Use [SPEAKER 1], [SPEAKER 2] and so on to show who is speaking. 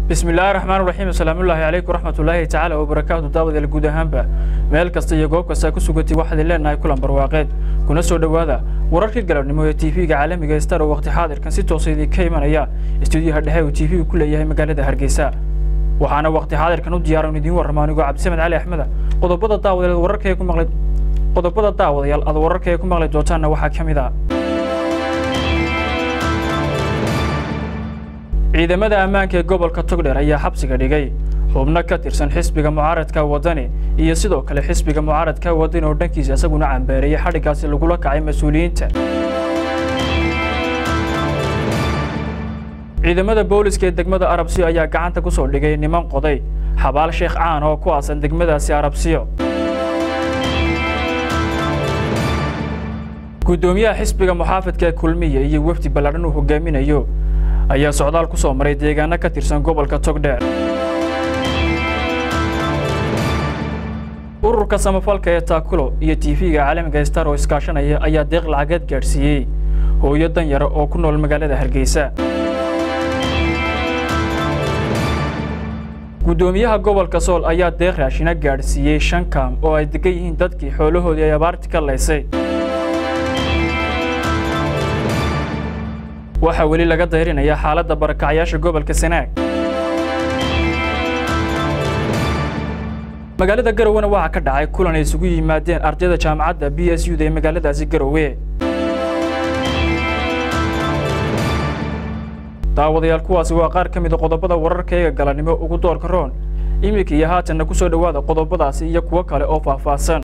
[SPEAKER 1] bismi illaahi raxmaan raxiim asalaamullaahi calaykum waraxmatullaahi tacaala wabarakaatu daawadeel guud ahaanba meel kasta iyo goob kasta ku sugatay waxaad leenahay kulan barwaaqeed kuna soo dhowaada wararkii galabnimo ee tv-ga caalamiga star oo waqti xaadirkan si toosa idinka imanaya istuudiyaha dhexe uu tv-gu ku leeyahay magaalada hargeysa waxaana waqti xaadirkan u diyaaran idiin warramo anigoo cabdisamed cali axmeda qodobada daawadeed wararka ee ku maqlay qodobada daawadayaal aad wararka ee ku maqli doontaanna waxaa ka mid ah ciidamada ammaanka ee gobolka togdheer ayaa xabsiga dhigay xubno ka tirsan xisbiga mucaaradka wadani iyo sidoo kale xisbiga mucaaradka wadani oo dhankiisa isaguna cambeereeyay xadhiggaasi lagula kacay mas-uuliyiinta ciidamada booliska ee degmada arabsiyo ayaa gacanta ku soo dhigay niman qoday xabaal sheekh caan oo ku aasan degmadaasi arabsiyo guddoomiyaha xisbiga muxaafidka ee kulmiya iyo wefdi balladhan uu hogaaminayo ayaa socdaal ku soo maray deegaano ka tirsan gobolka togdheer ururka samafalka ee taakulo iyo tv-ga caalamiga star oo iskaashanaya ayaa deeq lacageed gaadhsiiyey hooyo dan yara oo ku nool magaalada hargeysa guddoomiyaha gobolka sool ayaa deeq raashina gaadhsiiyey shan kaam oo ay degan yihiin dadkii xoolahoodii ay abaarti ka laysay waxaa weli laga dayrinayaa xaaladda barakacyaasha gobolka sanaag magaalada garowena waxaa ka dhacay kulan ay isugu yimaadeen ardayda jaamacadda b s u da ee magaaladaasi garowe daawadayaal kuwaasi waa qaar ka mida qodobada wararkayga galanimo ugu doorka roon iminka iyo haatanna ku soo dhowaada qodobadaasi iyo kuwo kale oo faahfaahsan